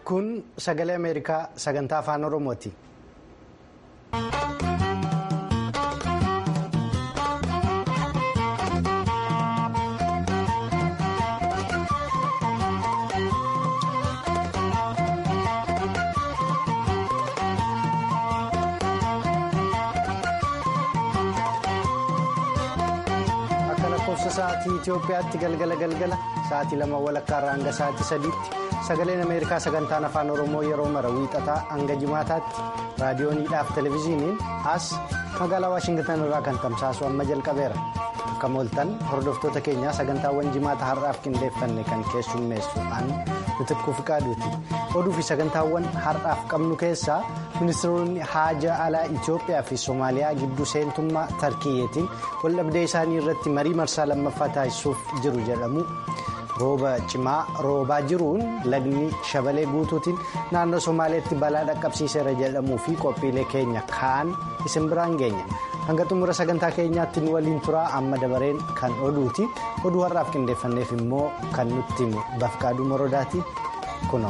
Kun sagalee Ameerikaa sagantaa afaan Oromooti. Akka lakkoofsa sa'aatii Itoophiyaatti galgala galgala sa'aatii lama walakkaa irraa hanga sa'aatii sadiitti sagaleen Ameerikaa sagantaan afaan Oromoo yeroo mara wiixataa hanga jimaataatti raadiyooniidhaaf televezyiiniin as magaalaa Waashingitan irraa kan tamsaasu amma jalqabeera. Akka mooltan hordoftoota keenyaa sagantaawwan jimaata har'aaf qindeeffanne kan keessummeessu an Bitikkuu Fiqaaduuti. Oduu fi sagantaawwan har'aaf qabnu keessaa ministeeronni haajaa alaa Itoophiyaa fi Somaaliyaa gidduu seentummaa Tarkiyyeetiin waldhabdee isaanii irratti marii marsaa lammaffaa taasisuuf jiru jedhamu. Rooba cimaa roobaa jiruun lagni shabalee guutuutiin naannoo Somaaleetti balaa dhaqqabsiiseera jedhamuu fi qophiilee keenya kaan isin biraan geenya. Hanga xumura sagantaa keenyaatti nu waliin turaa amma dabareen kan oduuti. Oduu har'aaf qindeeffanneef immoo kan nutti himu Bafqaaduu Morodaati kunoo.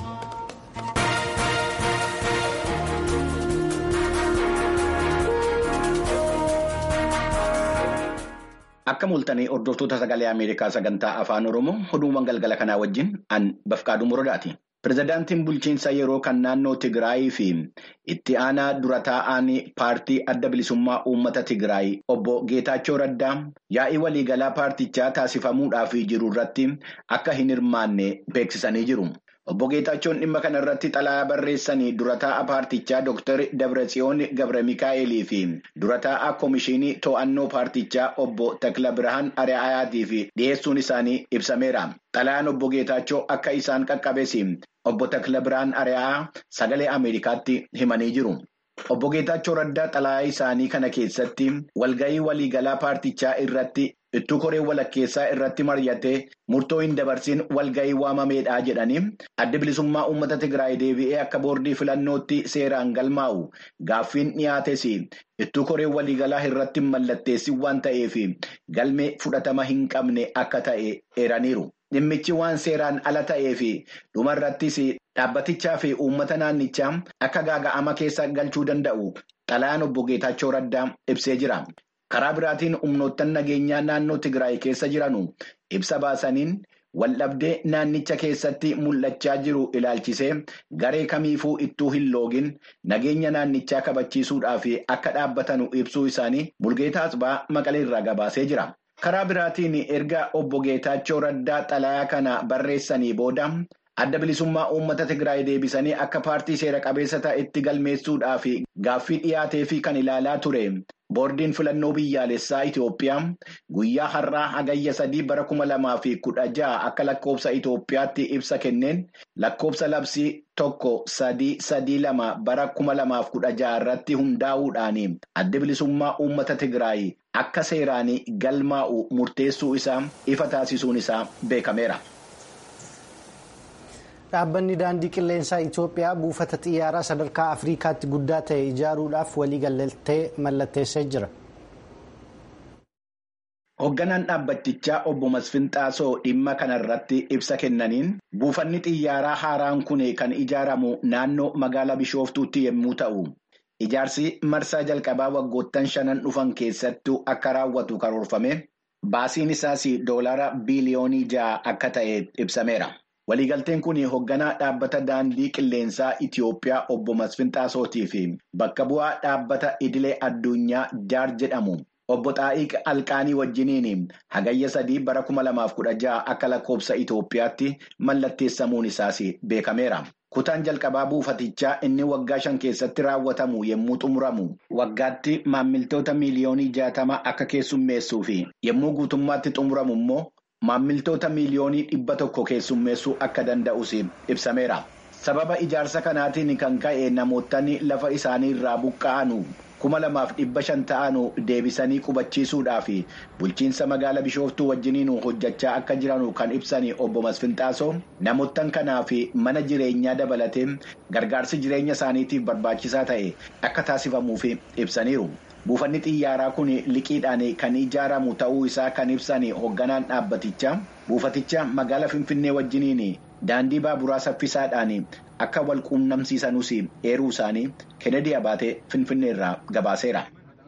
Akka mul'atanii hordoftoota sagalee Ameerikaa sagantaa afaan Oromoo oduuwwan galgala kanaa wajjin an Bafqaaduu Morodaati. Pireezidaantiin bulchiinsa yeroo kan naannoo Tigraayii fi itti aanaa dura taa'an paartii adda bilisummaa uummata Tigraay obbo Geetaachoo Raddaa yaa'ii waliigalaa paartichaa taasifamuudhaaf jiru irratti akka hin hirmaanne beeksisanii jiru. Obbo Geetaachoon dhimma kana irratti xalayaa barreessanii dura taa'a paartichaa Dr. Dabratsiyoon Gabra Mikaa'elii fi dura taa'a Komishinii To'annoo paartichaa obbo Takla Birhaan Ari'aayaatiif dhiyeessuun isaanii ibsameera. Xalayaan obbo Geetaachoo akka isaan qaqqabes obbo Takla Birhaan Ari'aa sagalee Ameerikaatti himanii jiru. Obbo Geetaachoo Raddaa xalayaa isaanii kana keessatti walgahii waliigalaa paartichaa irratti ittuu koree walakkeessaa irratti mari'atee murtoo hin dabarsin walgahii waamameedha jedhanii adda bilisummaa uummata Tigraay deebi'ee akka boordii filannootti seeraan galmaa'u gaaffiin dhiyaates ittuu koree waliigalaa irratti mallatteessin waan ta'eef galmee fudhatama hin qabne akka ta'e eeraniiru. Dhimmichi waan seeraan ala ta'eef dhumarrattis dhaabbatichaa fi uummata naannichaa akka gaaga'ama keessa galchuu danda'u xalayaan obbo Geetaachoo Raddaa ibsee jira. Karaa biraatiin humnoottan nageenyaa naannoo Tigraay keessa jiranu ibsa baasaniin waldhabdee naannicha keessatti mul'achaa jiru ilaalchisee garee kamiifuu ittuu hin loogin nageenya naannichaa kabachiisuudhaaf akka dhaabbatanu ibsuu isaanii Mulgeetaa Asbaa Maqalee irraa gabaasee jira. Karaa biraatiin erga obbo Geetaachoo Raddaa xalayaa kana barreessanii booda adda bilisummaa uummata Tigraay deebisanii akka paartii seera qabeessa ta'etti galmeessuudhaaf gaaffii dhiyaatee fi kan ilaalaa ture. Boordiin filannoo biyyaalessaa Itoophiyaa guyyaa har'aa hagayya sadii bara kuma lamaa fi kudha jaha akka lakkoofsa Itoophiyaatti ibsa kenneen lakkoofsa labsii tokko sadii sadii lama bara kuma lamaaf kudha jaha irratti hundaa'uudhaan adda bilisummaa uummata Tigraay akka seeraan galmaa'u murteessuu isaa ifa taasisuun isaa beekameera. Dhaabbanni daandii qilleensaa Itoophiyaa buufata xiyyaaraa sadarkaa Afrikaatti guddaa ta'e ijaaruudhaaf waliigaltee mallatteessee jira. Hoogganaan dhaabbatichaa obbo Masfin Xaasoo dhimma kanarratti ibsa kennaniin buufanni xiyyaaraa haaraan kun kan ijaaramu naannoo magaalaa Bishooftuutti yommuu ta'u, ijaarsi marsaa jalqabaa waggoottan shanan dhufan keessattuu akka raawwatu karoorfame baasiin isaas doolaara biiliyoonii ja'a akka ta'e ibsameera. Waliigalteen kun hoogganaa dhaabbata daandii qilleensaa Itiyoophiyaa obbo Masfin Xaasootii fi bakka bu'aa dhaabbata idilee addunyaa jaar jedhamu obbo Xaa'iq Alqaanii wajjiniin hagayya sadii bara kuma lamaaf kudha jaha akka lakkoofsa Itoophiyaatti mallatteessamuun isaas beekameera. Kutaan jalqabaa buufatichaa inni waggaa shan keessatti raawwatamu yommuu xumuramu waggaatti maammiltoota miiliyoonii jaatama akka keessummeessuu fi yommuu guutummaatti xumuramu immoo. Maammiltoota miiliyoonii dhibba tokko keessummeessuu akka danda'us ibsameera. Sababa ijaarsa kanaatiin kan ka'e namootni lafa isaanii irraa buqqa'anu kuma lamaaf dhibba shan ta'anu deebisanii qubachiisuudhaaf bulchiinsa magaalaa Bishooftuu wajjiniin hojjechaa akka jiranu kan ibsan obbo Masfinxaasoo namoottan kanaaf mana jireenyaa dabalatee gargaarsi jireenya isaaniitiif barbaachisaa ta'e akka taasifamuuf ibsaniiru. Buufanni xiyyaaraa kun liqiidhaan kan ijaaramu ta'uu isaa kan ibsan hoogganaan dhaabbatichaa buufaticha magaalaa Finfinnee wajjiniin daandii baaburaa saffisaadhaan akka wal quunnamsiisanus eeruu isaanii Kennedy Abaatee Finfinneerraa gabaaseera.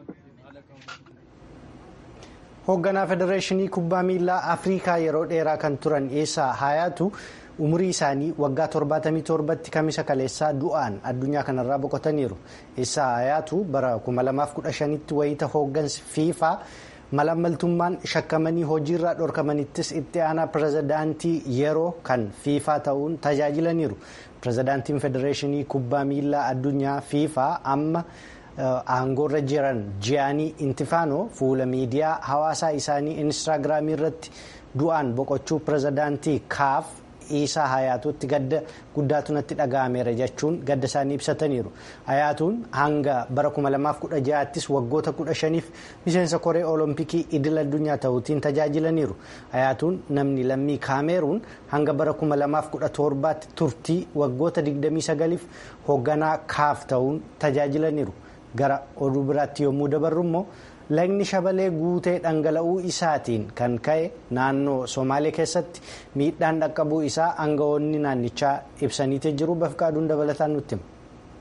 Hoogganaa Federeeshinii Kubbaa Miilaa Afrikaa yeroo dheeraa kan turan Eessaa Hayaatu umurii isaanii waggaa 77tti kamisa kaleessaa du'aan addunyaa kanarraa boqotaniiru. Eessaa Hayaatu bara 2015tti wayita hooggansi fiifaa malaammaltummaan shakkamanii hojiirraa dhorkamanittis itti aanaa pirezidaantii yeroo kan fiifaa ta'uun tajaajilaniiru. Pirezidaantiin Federeeshinii Kubbaa Miilaa Addunyaa fiifaa amma. aangoorra jiran ji'aanii intifaanoo fuula miidiyaa hawaasaa isaanii inistaagiraamii irratti du'aan boqochuu pirezidaantii kaaf isaa hayaatuutti gadda guddaatu natti dhaga'ameera jechuun gadda isaanii ibsataniiru hayaatuun hanga bara 2016ttis waggoota 15f miseensa koree olompikii idil addunyaa ta'uutiin tajaajilaniiru hayaatuun namni lammii kaameeruun hanga bara 2017tti turtii waggoota 29f hoogganaa kaaf ta'uun tajaajilaniiru. gara oduu biraatti yommuu dabarru immoo lagni shabalee guutee dhangala'uu isaatiin kan ka'e naannoo somaalee keessatti miidhaan dhaqqabuu isaa aangawoonni naannichaa ibsaniitii jiru bafqaaduun dabalataan nutti hima.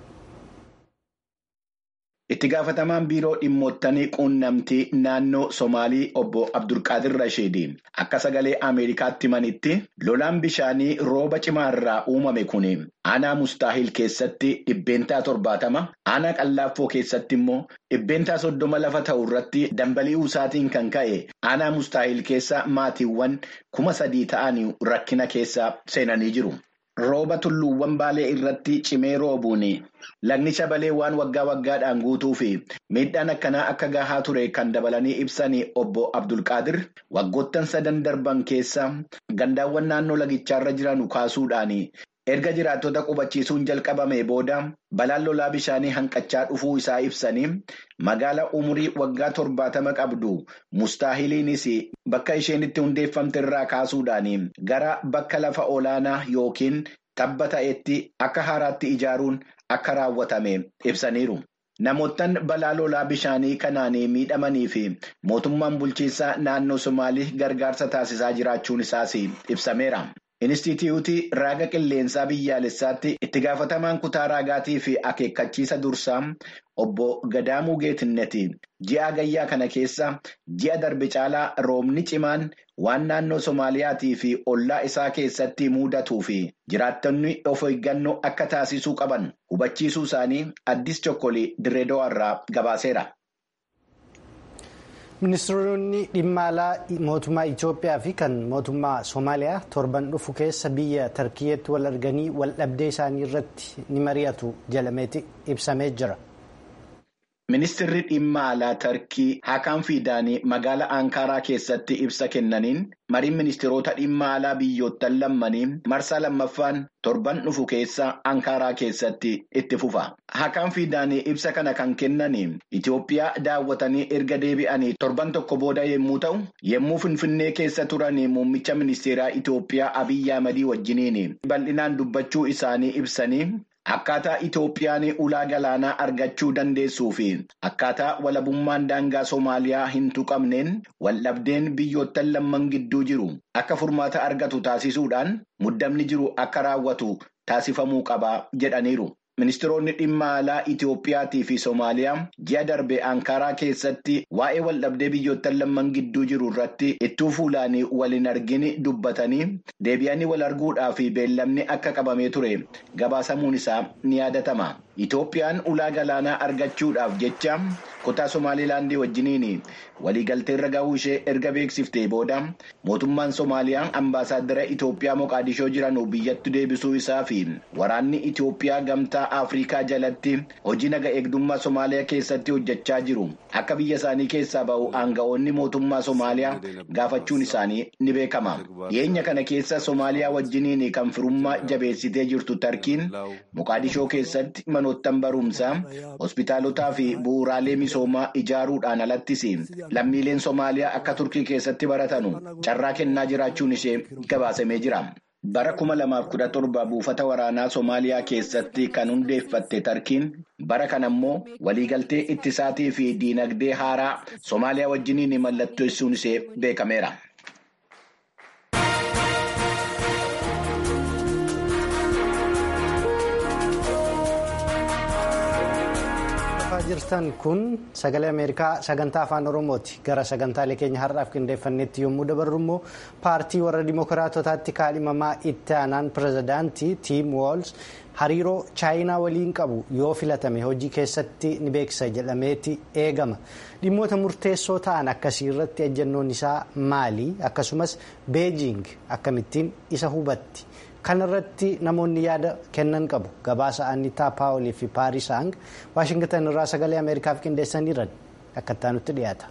Itti gaafatamaan biiroo dhimmootanii quunnamtii naannoo Somaalii obbo Abdulqaadir Rasheedii akka sagalee Ameerikaatti himanitti lolaan bishaanii rooba cimaa irraa uumame kun aanaa mustaahil keessatti dhibbeentaa torbaatama aanaa qallaaffoo keessatti immoo dhibbeentaa soddoma lafa ta'u irratti dambali'uu isaatiin kan ka'e aanaa mustaahil keessa maatiiwwan kuma sadii ta'anii rakkina keessa seenanii jiru. Rooba tulluuwwan baalee irratti cimee roobuun lagni shabalee waan waggaa waggaadhaan guutuu fi miidhaan akkanaa akka gahaa ture kan dabalanii ibsan obbo Abdulqaadir waggoottan sadan darban keessa gandaawwan naannoo lagichaarra jiran kaasuudhaan erga jiraattota qubachiisuun jalqabame booda balaan lolaa bishaanii hanqachaa dhufuu isaa ibsanii magaala umurii waggaa torbaatama qabdu mustaahiliinis bakka isheen itti hundeeffamte irraa kaasuudhaan gara bakka lafa olaanaa yookiin tabba ta'etti akka haaraatti ijaaruun akka raawwatame ibsaniiru. Namoottan balaa lolaa bishaanii kanaan miidhamanii fi mootummaan bulchiinsaa naannoo Somaalii gargaarsa taasisaa jiraachuun isaas ibsameera. Inistituutii raaga qilleensaa biyyaalessaatti itti gaafatamaan kutaa raagaatii fi akeekkachiisa dursaa obbo Gadaamuu Geetinneti ji'a gayyaa kana keessa ji'a darbe caalaa roobni cimaan waan naannoo Somaaliyaatii fi ollaa isaa keessatti mudatuu fi jiraattonni of eeggannoo akka taasisuu qaban hubachiisuu isaanii addis chokkolii Direedoo irraa gabaaseera. ministeeronni dhimma alaa mootummaa Itoophiyaa fi kan mootummaa Somaaliyaa torban dhufu keessa biyya Tarkiyyeetti wal arganii wal dhabdee isaanii irratti ni mari'atu jedhameeti ibsamee jira. Ministeerri dhimma alaa Tarkii Hakaan Fiidaanii magaalaa Ankaaraa keessatti ibsa kennaniin mariin ministeerota dhimma alaa biyyoottan lammanii marsaa lammaffaan torban dhufu keessa Ankaaraa keessatti itti fufa. Hakaan Fiidaanii ibsa kana kan kennaniin Itoophiyaa daawwatanii erga deebi'anii torban tokko booda yommuu ta'u, yommuu Finfinnee keessa turanii muummicha ministeeraa Itoophiyaa Abiyyi Ahmadii wajjiniin bal'inaan dubbachuu isaanii ibsanii. Akkaataa Itoophiyaan ulaa galaanaa argachuu dandeessuu fi akkaataa walabummaan daangaa Somaaliyaa hin tuqamneen waldhabdeen biyyoottan lamman gidduu jiru akka furmaata argatu taasisuudhaan muddamni jiru akka raawwatu taasifamuu qaba jedhaniiru. Ministeeronni dhimma alaa Itoophiyaatii fi Somaaliyaa ji'a darbe Ankaaraa keessatti waa'ee waldhabdee biyyoottan lamman gidduu jiru irratti ittuu fuulaanii waliin argini dubbatanii deebi'anii wal arguudhaa fi beellamni akka qabamee ture gabaasamuun isaa ni yaadatama. Itoophiyaan ulaa galaanaa argachuudhaaf jecha kutaa Somaalilaandii wajjiniin waliigalteerra gahuu ishee erga beeksiftee booda mootummaan Somaaliyaa ambaasaaddara Itoophiyaa Moqaadishoo jiran biyyatti deebisuu isaa fi waraanni Itoophiyaa gamtaa Afrikaa jalatti hojii naga eegdummaa Somaaliyaa keessatti hojjechaa jiru akka biyya isaanii keessaa bahu aanga'oonni mootummaa Somaaliyaa gaafachuun isaanii ni beekama. Dhiyeenya kana keessa Somaaliyaa wajjiniin kan firummaa jabeessitee jirtu Tarkiin Moqaadishoo keessatti manoottan barumsaa hospitaalotaa fi bu'uuraalee misoomaa ijaaruudhaan alattis lammiileen Somaaliyaa akka Turkii keessatti baratanu carraa kennaa jiraachuun ishee gabaasamee jira. Bara kuma lamaaf kudha torba buufata waraanaa Somaaliyaa keessatti kan hundeeffatte Tarkiin bara kana immoo waliigaltee ittisaatii fi diinagdee haaraa Somaaliyaa wajjiniin mallatteessuun ishee beekameera. jirtan kun sagalee ameerikaa sagantaa afaan oromooti gara sagantaalee keenya har'aaf qindeeffannetti yommuu dabarru immoo paartii warra dimookiraatotaatti kaadhimamaa itti aanaan pirezidaantii tiim woolz hariiroo chaayinaa waliin qabu yoo filatame hojii keessatti ni beeksisa jedhameeti eegama dhimmoota murteessoo ta'an akkasii irratti ejjennoon isaa maali akkasumas beejing akkamittiin isa hubatti. kan irratti namoonni yaada kennan qabu gabaasa annitaa paawolii fi paaris hang waashingtan irraa sagalee ameerikaaf qindeessaniiran akka itti dhiyaata.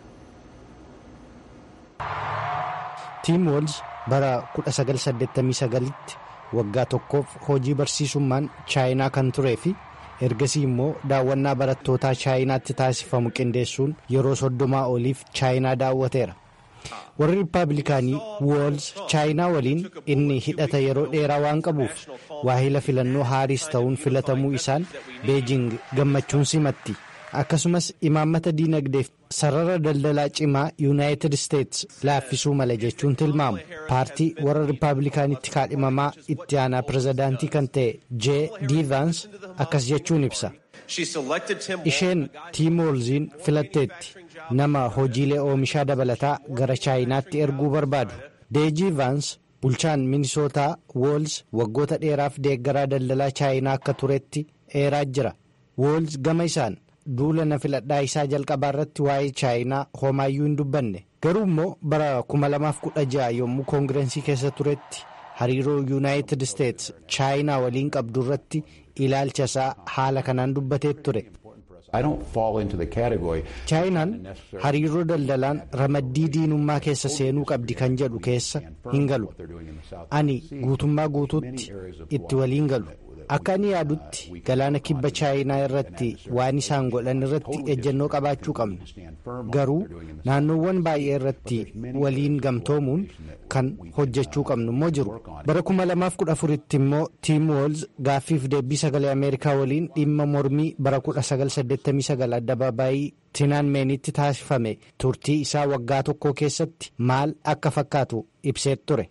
tiim woolz bara 1989tti waggaa tokkoof hojii barsiisummaan chaayinaa kan turee fi ergasii immoo daawwannaa barattootaa chaayinaatti taasifamu qindeessuun yeroo soddomaa oliif chaayinaa daawwateera. warri riippaabilikaanii woolz chaayinaa waliin inni hidhata yeroo dheeraa waan qabuuf waahila filannoo haariis ta'uun filatamuu isaan beejing gammachuun simatti akkasumas imaammata diinagdeef sarara daldalaa cimaa yuunaayitid isteets laaffisuu mala jechuun tilmaamu paartii warra riippaabilikaanitti kaadhimamaa itti aanaa pirezidaantii kan ta'e jee diivaans akkas jechuun ibsa. isheen tiim woolziin filatteetti nama hojiilee oomishaa dabalataa gara chaayinaatti erguu barbaadu deejii vaans bulchaan minisootaa woolz waggoota dheeraaf deeggaraa daldalaa chaayinaa akka turetti eeraa jira woolz gama isaan duula na filadhaa isaa jalqabaa irratti waa'ee chaayinaa homaayyuu hin dubbanne garuu immoo bara 2016 yommuu koongirensii keessa turetti hariiroo yuunaayitid isteets chaayinaa waliin qabdu irratti ilaalcha isaa haala kanaan dubbatee ture. chaayinaan hariiroo daldalaan ramaddii diinummaa keessa seenuu qabdi kan jedhu keessa hin galu ani guutummaa guutuutti itti waliin galu akka ani yaadutti galaana kibba chaayinaa irratti waan isaan godhan irratti ejjennoo qabaachuu qabnu garuu naannoowwan baay'ee irratti waliin gamtoomuun kan hojjechuu qabnu immoo jiru bara 2014tti immoo tiim woolz gaaffiif deebii sagalee ameerikaa waliin dhimma mormii bara 1989 addabaabaayii tiinaanmeenitti taasifame turtii isaa waggaa tokko keessatti maal akka fakkaatu ibsee ture.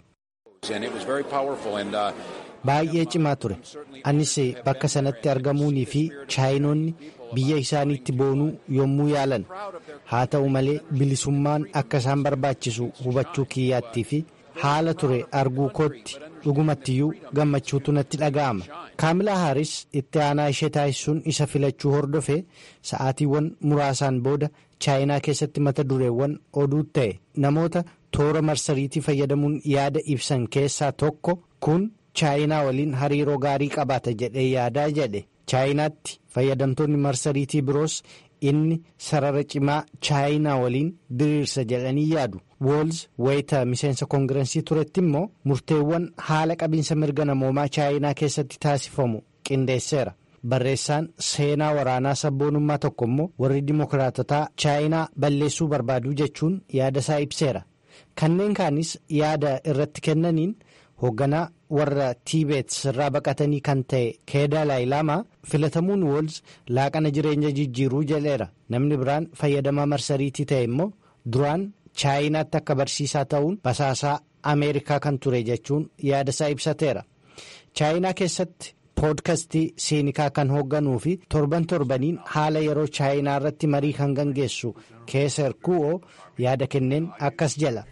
baay'ee cimaa ture anis bakka sanatti argamuunii fi chaayinoonni biyya isaaniitti boonuu yommuu yaalan haa ta'u malee bilisummaan akka isaan barbaachisu hubachuu kiyyaattii fi haala ture arguu kootti dhugumattiyyuu gammachuutu natti dhaga'ama kaamilaa haaris itti aanaa ishee taasisuun isa filachuu hordofe sa'aatiiwwan muraasaan booda chaayinaa keessatti mata dureewwan oduu ta'e namoota toora marsariitii fayyadamuun yaada ibsan keessaa tokko kun. chaayinaa waliin hariiroo gaarii qabaata jedhee yaadaa jedhe chaayinaatti fayyadamtoonni marsariitii biroos inni sarara cimaa chaayinaa waliin diriirsa jedhanii yaadu woolz wayita miseensa koongirensii turetti immoo murteewwan haala qabiinsa mirga namoomaa chaayinaa keessatti taasifamu qindeesseera barreessaan seenaa waraanaa sabboonummaa tokko immoo warri dimookiraatotaa chaayinaa balleessuu barbaaduu jechuun yaada isaa ibseera kanneen kaanis yaada irratti kennaniin. hoogganaa warra tiibeet irraa baqatanii kan ta'e keedaa laayilaama filatamuun woolz laaqana jireenya jijjiiruu jedheera namni biraan fayyadamaa marsariitii ta'e immoo duraan chaayinaatti akka barsiisaa ta'uun basaasaa ameerikaa kan ture jechuun yaada isaa ibsateera chaayinaa keessatti poodkastii siinikaa kan hoogganuu fi torban torbaniin haala yeroo chaayinaa irratti marii kan gaggeessu keeser ku'oo yaada kenneen akkas jala.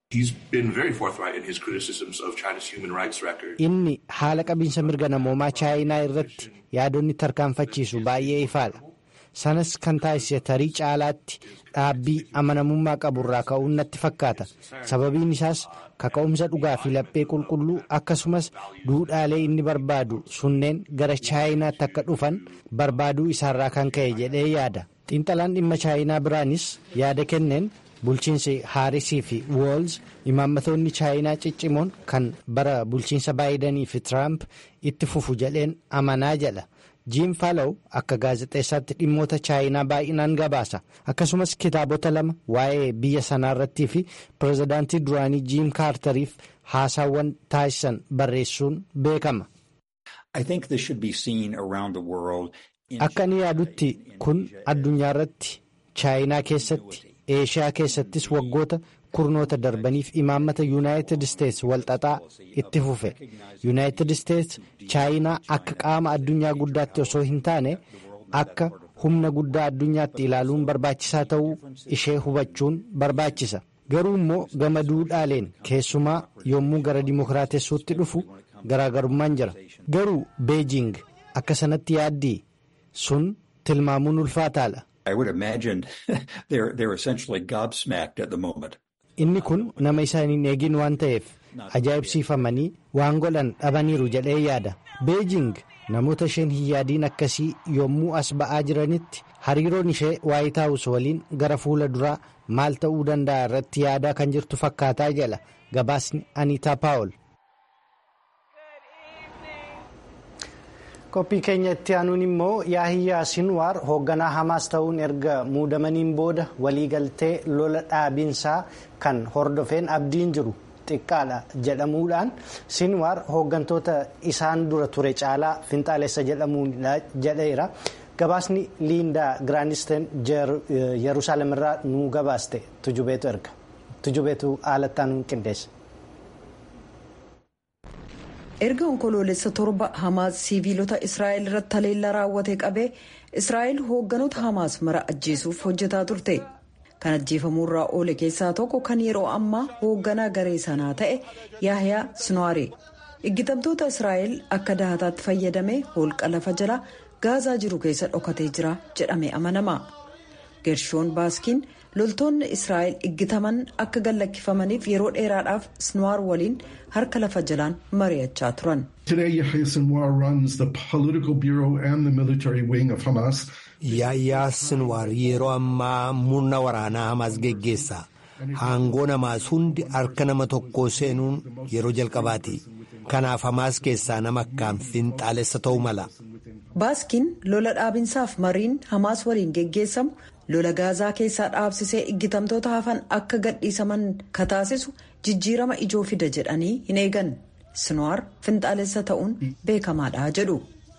inni haala qabiinsa mirga namoomaa chaayinaa irratti yaadonni tarkaanfachiisu baay'ee ifaadha sanas kan taasise tarii caalaatti dhaabbii amanamummaa qaburraa ka'uun natti fakkaata sababiin isaas kaka'umsa dhugaa fi laphee qulqulluu akkasumas duudhaalee inni barbaadu sunneen gara chaayinaatti akka dhufan barbaaduu isaarraa kan ka'e jedhee yaada xiinxalaan dhimma chaayinaa biraanis yaada kenneen. bulchiinsi haarisii fi woolz imaammatoonni chaayinaa ciccimoon kan bara bulchiinsa baayidanii fi tiraamp itti fufu jedheen amanaa jedha jiim faalaw akka gaazexeessaatti dhimmoota chaayinaa baay'inaan gabaasa akkasumas kitaabota lama waa'ee biyya sanaa irrattii fi pirezidaantii duraanii jiim kaartariif haasaawwan taasisan barreessuun beekama. akka inni yaadutti kun addunyaa irratti chaayinaa keessatti. eeshiyaa keessattis waggoota kurnoota darbaniif imaammata yuunaayitid isteets walxaxaa itti fufe yuunaayitid isteets chaayinaa akka qaama addunyaa guddaatti osoo hin taane akka humna guddaa addunyaatti ilaaluun barbaachisaa ta'uu ishee hubachuun barbaachisa. Garuu immoo gama duudhaaleen keessumaa yommuu gara dimokiraatessuutti dhufu garaagarummaan jira. Garuu Beejing akka sanatti yaaddii sun tilmaamuun ulfaataadha. Inni kun nama isaan hin eegin waan ta'eef ajaa'ibsiifamanii waan godhan dhabaniiru jedhee yaada. Beejing namoota isheen hin yaadiin akkasii yommuu as ba'aa jiranitti hariiroon ishee waayit haawus waliin gara fuula duraa maal ta'uu danda'a irratti yaadaa kan jirtu fakkaataa jala gabaasni Aniitaa Paawol. qophii keenya itti aanuun immoo yaahiyyaa sinwaar hoogganaa hamaas ta'uun erga muudamaniin booda waliigaltee lola dhaabiinsaa kan hordofeen abdiin jiru xiqqaadha jedhamuudhaan sinwaar hooggantoota isaan dura ture caalaa finxaalessa jedhamuudha jedheera gabaasni liindaa giraanisten yerusaalem irraa nu gabaaste tujubeetu erga tujubeetu haalattaan qindeessa. erga onkoloolessa torba hamaas siiviilota israa'el irratti haleellaa raawwate qabee israa'el hoogganoota hamaas mara ajjeesuuf hojjetaa turte kan ajjeefamuurraa oole keessaa tokko kan yeroo ammaa hoogganaa garee sanaa ta'e yaahiyaa sinwaare iggitamtoota israa'el akka dahataatti fayyadamee holqa lafa jala gaazaa jiru keessa dhokatee jira jedhame amanama geershoon baaskiin loltoonni israa'el iggitaman akka gallakkifamaniif yeroo dheeraadhaaf sinwaar waliin harka lafa jalaan mari'achaa turan. Yaahyaa Sinwaar yeroo ammaa murna waraanaa Hamaas geggeessa. Haangoo namaas hundi harka nama tokkoo seenuun yeroo jalqabaati. Kanaaf Hamaas keessaa nama akkaan finxaalessa ta'uu mala. Baaskiin lola dhaabinsaaf mariin Hamaas waliin geggeessamu lola gaazaa keessaa dhaabsisee iggitamtoota hafan akka gadhiisaman kataasisu jijjiirama ijoo fida jedhanii hin eegan sinwaar finxaalessa ta'uun beekamaadha jedhu.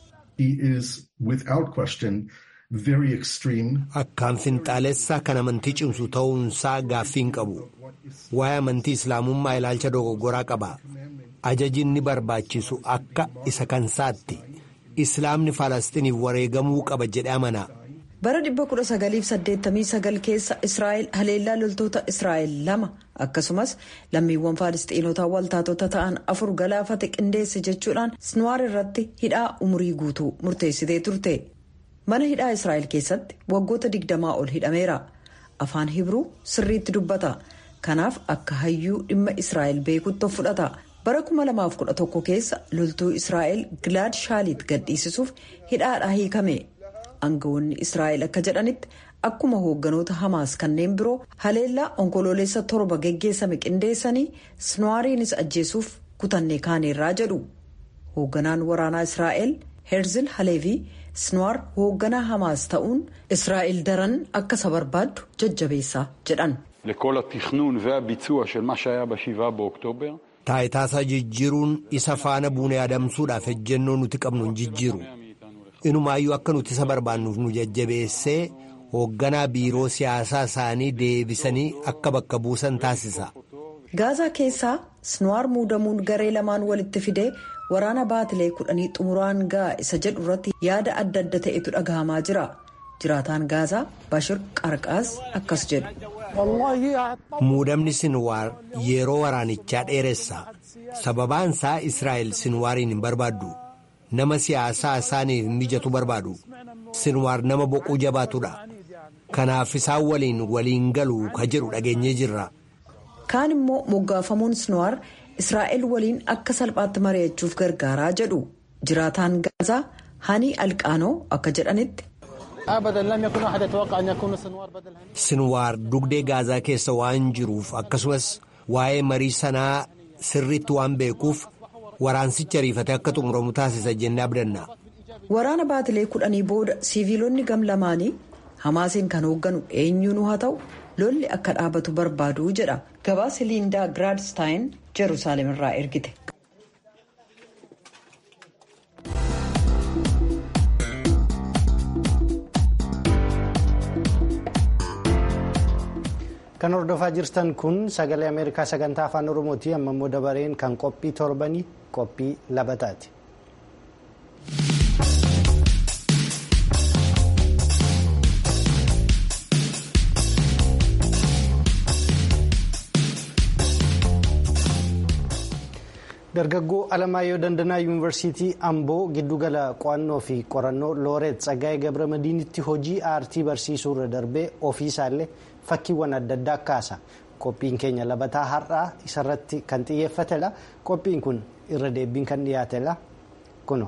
Akkaan finxaalessaa kan amantii cimsu ta'uunsaa gaaffii hin qabu. Waa'ee amantii islaamummaa ilaalcha dogoggoraa qaba. Ajaji inni barbaachisu akka isa kansaatti. Islaamni Falasxiniif wareegamuu qaba jedhee amana. bara 1989 keessa israa'el haleellaa loltoota israa'el lama akkasumas lammiiwwan faalistiinotaa waltaatota ta'an afur galaafate qindeesse jechuudhaan sinwaar irratti hidhaa umurii guutuu murteessitee turte mana hidhaa israa'el keessatti waggoota 20 ol hidhameera afaan hibruu sirriitti dubbata kanaaf akka hayyuu dhimma israa'el beekutti of fudhata bara 2011 keessa loltuu israa'el gilaad shaaliit gadhiisisuuf hidhaadhaa hiikame. aangawoonni israa'el akka jedhanitti akkuma hoogganoota hamaas kanneen biroo haleellaa onkoloolessa torba geggeessame qindeessanii sinwaariinis ajjeesuuf kutannee kaaneerraa jedhu hoogganaan waraanaa israa'el heerzil haleevii sinwaar hoogganaa hamaas ta'uun israa'el daran akka isa barbaaddu jajjabeessaa jedhan. taayitaasaa jijjiiruun isa faana buunee adamsuudhaaf ejjennoo nuti qabnu hin jijjiiru. inumaayyuu akka nuti isa barbaannuuf nu jajjabeessee hoogganaa biiroo siyaasaa isaanii deebisanii akka bakka buusan taasisa. gaazaa keessaa sinwaar muudamuun garee lamaan walitti fidee waraana baatilee kudhanii xumuraan ga'a isa jedhu irratti yaada adda adda ta'etu dhagahamaa jira jiraataan gaazaa bashir qarqaas akkas jedhu. muudamni sinwaar yeroo waraanichaa dheeressa sababaan isaa israa'el sinwaariin hin barbaaddu. nama siyaasaa isaaniif mijatu barbaadu sinwaar nama boquu jabaatudha kanaaf isaan waliin waliin galu ka jedhu dhageenyee jirra. kaan immoo moggaafamuun sinwaar israa'el waliin akka salphaatti mari'achuuf gargaaraa jedhu jiraataan gaazaa hani alqaanoo akka jedhanitti. sinwaar dugdee gaazaa keessa waan jiruuf akkasumas waa'ee marii sanaa sirriitti waan beekuuf. waraansicha ariifatee akka xumuramu taasisa jennee abdanna. waraana baatilee kudhanii booda siiviilonni gam lamaanii hamaasiin kan hoogganu eenyuun haa ta'u lolli akka dhaabatu barbaadu jedha gabaasa liindaa giraadstaayin jeruusaalem irraa ergite. kan hordofaa jirtan kun sagalee ameerikaa sagantaa afaan oromooti amma immoo dabareen kan qophii torbanii qophii labataati. dargaggoo alamaayyoo dandanaa yuunivarsiitii amboo giddugala qo'annoo fi qorannoo looreet tsaggaa'ee gabramadiinitti hojii aartii barsiisuu irra darbee ofiisaallee fakkiiwwan adda addaa kaasa qophiin keenya labataa har'aa isarratti kan xiyyeeffatedha qophiin kun irra deebiin kan dhiyaatedha kuno.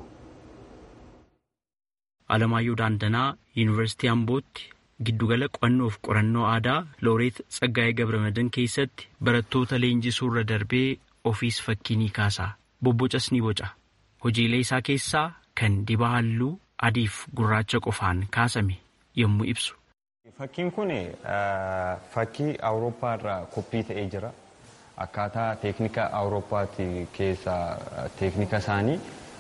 alamaayyoo daandanaa yuunivarsiitii ambootti giddugala qo'annoo fi qorannoo aadaa looreet tsaggaa'ee gabramadiin keessatti barattoota leenjisuu irra darbee. ofiis fakkii ni kaasa bobbocas ni boca hojiilee isaa keessaa kan dibaa halluu adiif gurraacha qofaan kaasame yommuu ibsu. Fakkiin kun fakkii awurooppaa irraa koppii ta'ee jira. Akkaataa teeknika awurooppaatti keessaa teeknika isaanii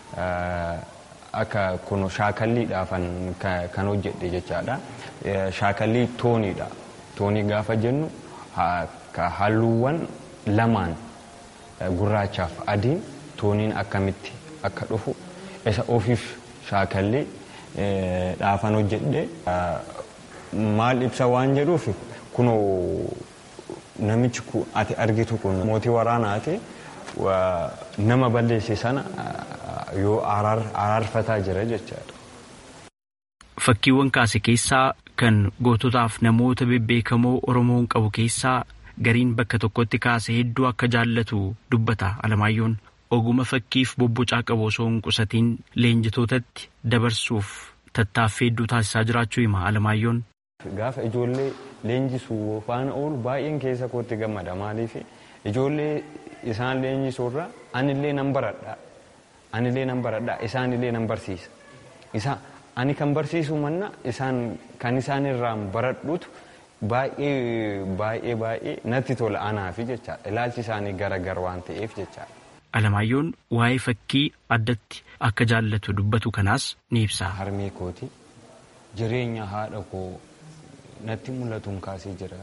akka kun shaakalliidhaafan kan hojjedhe jechaadha. Shaakallii tooniidha. Toonii gaafa jennu halluuwwan lamaan gurraachaaf adiin tooniin akkamitti akka dhufu isa ofiif shaakallee dhaafan hojjedhe maal ibsa waan jedhuuf kun namichi ati argitu kun mootii waraanaati nama balleesse sana yoo araarfataa jira jechaadha. Fakkiiwwan kaase keessaa kan goototaaf namoota bebbeekamoo Oromoon qabu keessaa gariin bakka tokkotti kaase hedduu akka jaallatu dubbata Alamaayyoon oguma fakkiif bobbocaa qabu osoo hin qusatiin leenjitootatti dabarsuuf tattaaffii hedduu taasisaa jiraachuu hima Alamaayyoon. Gaafa ijoollee leenjisuu faana oolu baay'een keessa kootti gammada maaliif ijoollee isaan leenjisuurra anillee nan baradha anillee nan baradha isaanillee nan barsiisa isa ani kan barsiisu manna isaan kan isaan irraan baradhutu. baay'ee baay'ee baay'ee natti tola anaafi jechaadha ilaalchi isaanii garagar waan ta'eef jechaadha. Alamaayyoon waa'ee fakkii addatti akka jaallatu dubbatu kanaas ni ibsa. Harmee kooti jireenya haadha koo natti mul'atuun kaasee jira.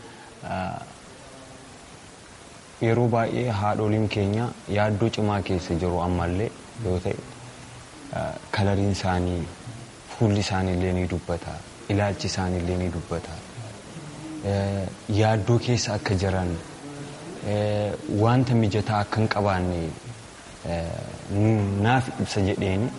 Yeroo baay'ee haadholiin keenya yaaddoo cimaa keessa jiru ammallee yoo ta'e kalariin isaanii fuulli isaaniillee ni dubbata ilaalchi isaaniillee ni dubbata. yaaddoo keessa akka jiran wanta mijataa akka hin qabaanne naaf ibsa jedheeni.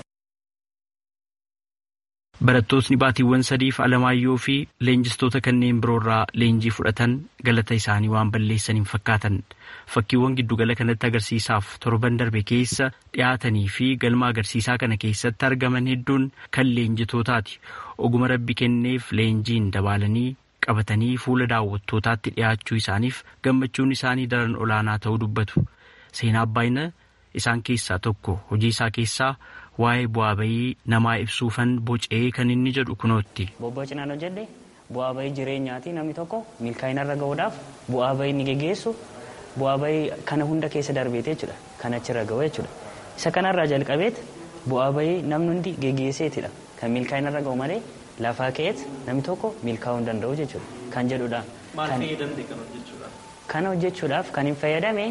Barattootni baatiiwwan sadiif Alamaayyoo fi leenjistoota kanneen biroorraa leenjii fudhatan galata isaanii waan balleessan hin fakkaatan fakkiiwwan giddugala kanatti agarsiisaaf torban darbe keessa dhiyaatanii fi galma agarsiisaa kana keessatti argaman hedduun kan leenjitootaati oguma rabbi kenneef leenjiin dabaalanii qabatanii fuula daawwattootaatti dhiyaachuu isaaniif gammachuun isaanii daran olaanaa ta'uu dubbatu seenaa abbaayina isaan keessaa tokko hojii isaa keessaa waa'ee bu'aa bayii namaa ibsuufan bocee kan inni jedhu kunootti. Bobboocinaan hojjedhe bu'aa bayii jireenyaati namni tokko milkaa'inarra gahuudhaaf bu'aa bayii ni geggeessu bu'aa bayii kana hunda keessa darbeete jechuudha kan achirra gahu jechuudha isa kanarraa jalqabeet bu'aa bayii namni hundi geggeesseetidha kan milkaa'inarra gahu malee lafaa ka'eet namni tokko milkaa'uu hin danda'u jechuudha kan jedhudha. Maal fayyadamte kan hojjechuudhaaf? Kana hojjechuudhaaf kan hin fayyadame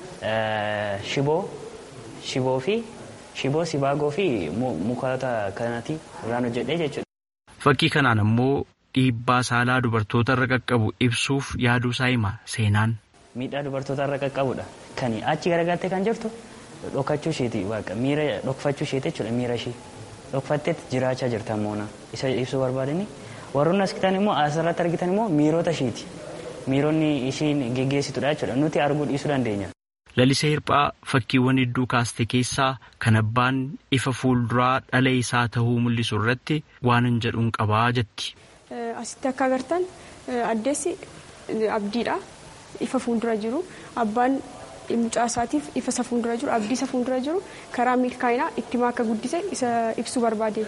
shiboo shiboo fi shiboo sibaagoo fi mukoota kanatti irraan hojjedhee jechuudha. Fakkii kanaan ammoo dhiibbaa saalaa dubartoota irra qaqqabu ibsuuf yaaduu isaa hima seenaan. Miidhaa dubartoota irra qaqqabudha. Kan achi garagaltee kan jirtu dhokachuu isheeti waaqa miira dhokfachuu isheeti jechuudha miira ishee. Dhokfatteetti jiraachaa jirta moona isa ibsuu barbaadani. Warroonni as kitan immoo asirratti argitan immoo miirota isheeti. Miironni ishiin geggeessitudha jechuudha. Nuti arguu dhiisuu dandeenya. Lalisee Hirphaa fakkiiwwan hedduu kaaste keessaa kan abbaan ifa fuulduraa dhala isaa ta'uu mul'isu irratti waan hin jedhuun qabaa jetti. Asitti akka agartan addeessi abdiidha. Ifa fuuldura jiru. Abbaan mucaa isaatiif ifa isa fuuldura jiru abdii isa fuuldura jiru karaa milkaa'inaa ittima akka guddise isa ibsuu barbaade.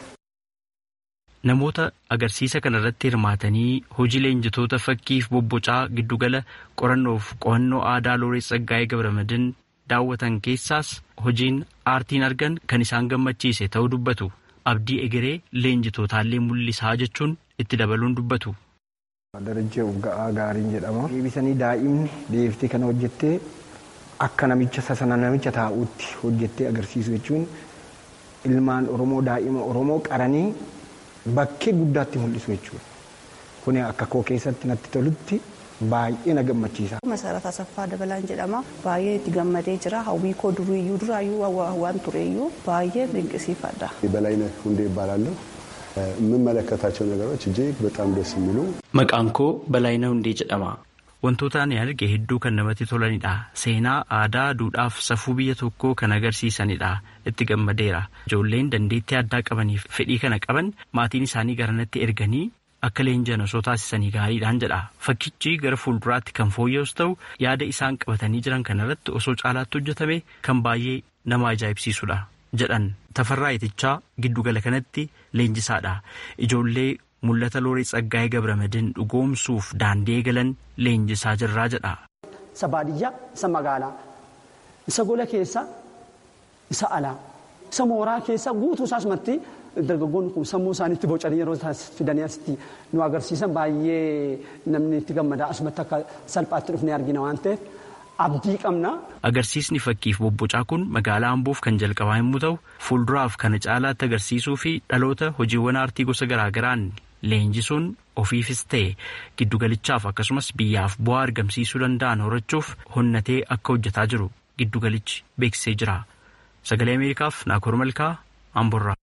Namoota agarsiisa kana irratti hirmaatanii hojii leenjitoota fakkiif bobbocaa giddugala qorannoof qo'annoo aadaa Looreet Tsaggaayee Gabramadin daawwatan keessaas hojiin aartiin argan kan isaan gammachiise ta'uu dubbatu. Abdii egeree leenjitootaallee mul'isaa jechuun itti dabaluun dubbatu. Darajjee Ugga'aa gaariin jedhama. Deebisanii daa'imni deebiftee kana hojjettee akka namicha sasana namicha taa'uutti hojjettee agarsiisu jechuun ilmaan Oromoo daa'ima Oromoo qaranii bakkee guddaatti mul'isu jechuudha. Kuni akka koo keessatti natti tolutti baay'ee na gammachiisa. Masarat Asaffaa Dabalaan jedhama. Baay'ee itti gammadee jira. Hawwii koo duriyyuu duraayyuu waan tureyyuu baay'ee dinqisiifadha. በላይነህ ሁንዴ ይባላለሁ። የምመለከታቸው ነገሮች እጅግ በጣም ደስ የሚሉ Maqaan koo Balaayina Hundee jedhama. Wantoota ani arge hedduu kan namatti tolanidha. Seenaa, aadaa, duudhaaf safuu biyya tokkoo kan agarsiisanidha. Itti gammadeera. Ijoolleen dandeettii addaa qabaniif fedhii kana qaban maatiin isaanii garanatti erganii akka leenjan osoo taasisanii gaariidhaan jedha. Fakkichi gara fuulduraatti kan fooyya'us ta'u yaada isaan qabatanii jiran kanarratti osoo caalaatti hojjetame kan baay'ee nama ajaa'ibsiisudha. jedhan tafarraa itichaa giddugala kanatti leenjisaadha. Ijoollee mul'ata loorii tsaggaa'ee gabramadin dhugoomsuuf daandii eegalan leenjisaa jirraa jedha. Isa baadiyyaa, isa magaalaa, isa gola keessa, isa alaa, isa mooraa keessa guutuu isaas matti dargaggoonni kun sammuu isaaniitti bocanii yeroo fidanii asitti nu agarsiisan baay'ee namni itti gammadaa asumatti akka salphaatti dhufnee argina waan ta'eef abdii qabna. Agarsiisni fakkiif bobbocaa kun magaalaa Amboof kan jalqabaa yommuu ta'u fuulduraaf kana caalaatti agarsiisuu fi dhaloota hojiiwwan aartii gosa garaagaraan leenjisuun ofiifis ta'e giddugalichaaf akkasumas biyyaaf bu'aa argamsiisuu danda'an horachuuf honnatee akka hojjetaa jiru giddugalichi beeksisee jira. Sagalee Ameerikaaf Naakoor Malkaa Amborraa.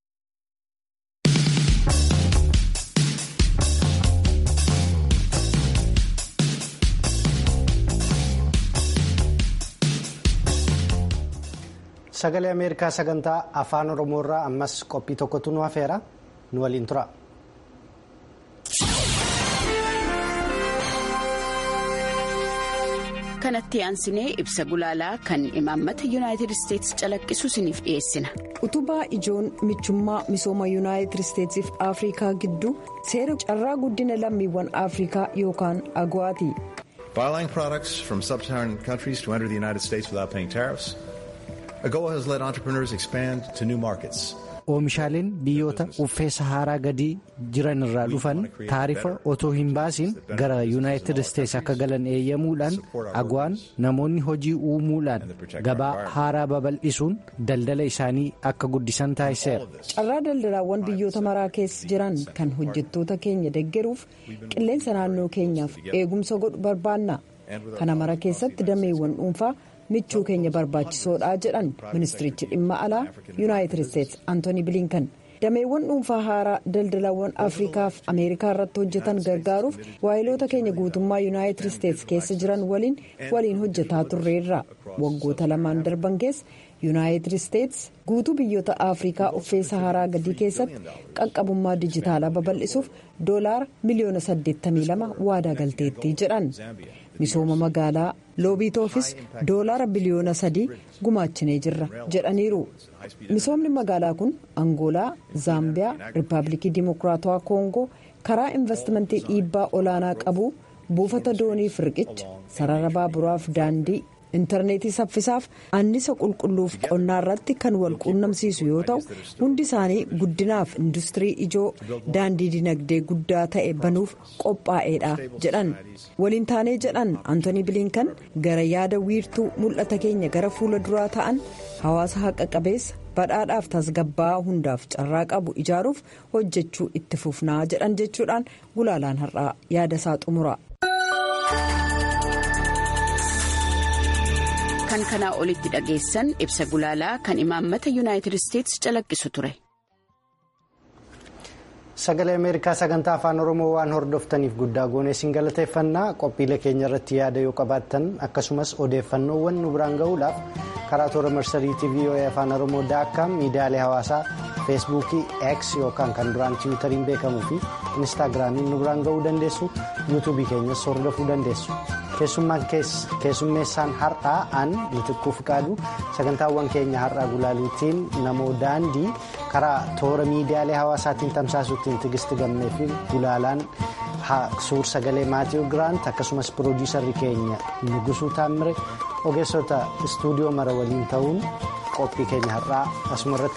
Sagalee Ameerikaa sagantaa afaan Oromoorraa ammas qophii tokkotu nu hafeera nu waliin tura. kanatti aansinee ibsa gulaalaa kan imaammata yuunaayitid isteetsi calaqqisu isiniif dhiyeessina. utubaa ijoon michummaa misooma yuunaayitid isteetsiif afrikaa gidduu seera carraa guddina lammiiwwan afrikaa yookaan agwaati. By allowing products from sub-Saharan countries to enter the United States without paying tariffs, AGOA has led entrepreneurs expand to new markets. Oomishaaleen biyyoota uffee Saharaa gadii jiran irraa dhufan taarifa otoo hin baasiin gara Yuunaayitid Isteets akka galan eeyyamuudhaan agwaan namoonni hojii uumuudhaan gabaa haaraa babal'isuun daldala isaanii akka guddisan taasiseera. Carraa daldalaawwan biyyoota maraa keessa jiran kan hojjettoota keenya deggeruuf qilleensa naannoo keenyaaf eegumsa godhu barbaanna. Kana mara keessatti dameewwan dhuunfaa. michuu keenya barbaachisoodha jedhan ministirichi dhimma alaa yuunaayitid isteets antooni bilinkan dameewwan dhuunfaa haaraa daldalawwan afriikaaf ameerikaa irratti hojjetan gargaaruuf waayiloota keenya guutummaa yuunaayitid isteets keessa jiran waliin waliin hojjetaa turreerra waggoota lamaan darban keessa yuunaayitid isteets guutuu biyyoota afriikaa uffee saharaa gadii keessatti qaqqabummaa dijitaalaa babal'isuuf doolaara miliyoona 82 waadaa galteetti jedhan. misooma magaalaa loobiitoofis doolaara biliyoona sadii gumaachinee jirra jedhaniiru misoomni magaalaa kun angoolaa zaambiyaa riippaabilikii dimokiraatawaa koongoo karaa investimentii dhiibbaa olaanaa qabu buufata dooniif riqicha sarara baaburaaf daandii intarneetii saffisaaf annisa qulqulluuf qonnaa irratti kan wal quunnamsiisu yoo ta'u hundi isaanii guddinaaf industirii ijoo daandii dinagdee guddaa ta'e banuuf qophaa'eedha jedhan waliin taanee jedhan antooni bilinkan gara yaada wiirtuu mul'ata keenya gara fuula duraa ta'an hawaasa haqa qabeessa badhaadhaaf tasgabbaa'aa hundaaf carraa qabu ijaaruuf hojjechuu itti fufnaa jedhan jechuudhaan gulaalaan har'aa yaada isaa xumura. kan kanaa olitti dhageessan ibsa gulaalaa kan imaammata yuunaayitid isteetsi calaqqisu ture. Sagalee Ameerikaa sagantaa afaan Oromoo waan hordoftaniif guddaa goonee isin galateeffannaa qophiilee keenya irratti yaada yoo qabaattan akkasumas odeeffannoowwan nu biraan gahuudhaaf karaa toora marsariitii VOA afaan Oromoo daakkaam miidiyaalee hawaasaa feesbuukii X yookaan kan duraan tiwutariin beekamuu fi inistaagiraamiin nu biraan gahuu dandeessu yuutuubii keenyas hordofuu dandeessu. keessummeessaan har'aa an mitikkuu fiqaadu sagantaawwan keenya har'aa gulaaluutiin namoo daandii karaa toora miidiyaalee hawaasaatiin tamsaasuutiin tigisti gammee fi gulaalaan suur sagalee maatiiw giraant akkasumas piroodiisarri keenya nugusuu taammire ogeessota istuudiyoo mara waliin ta'uun qophii keenya har'aa asuma irratti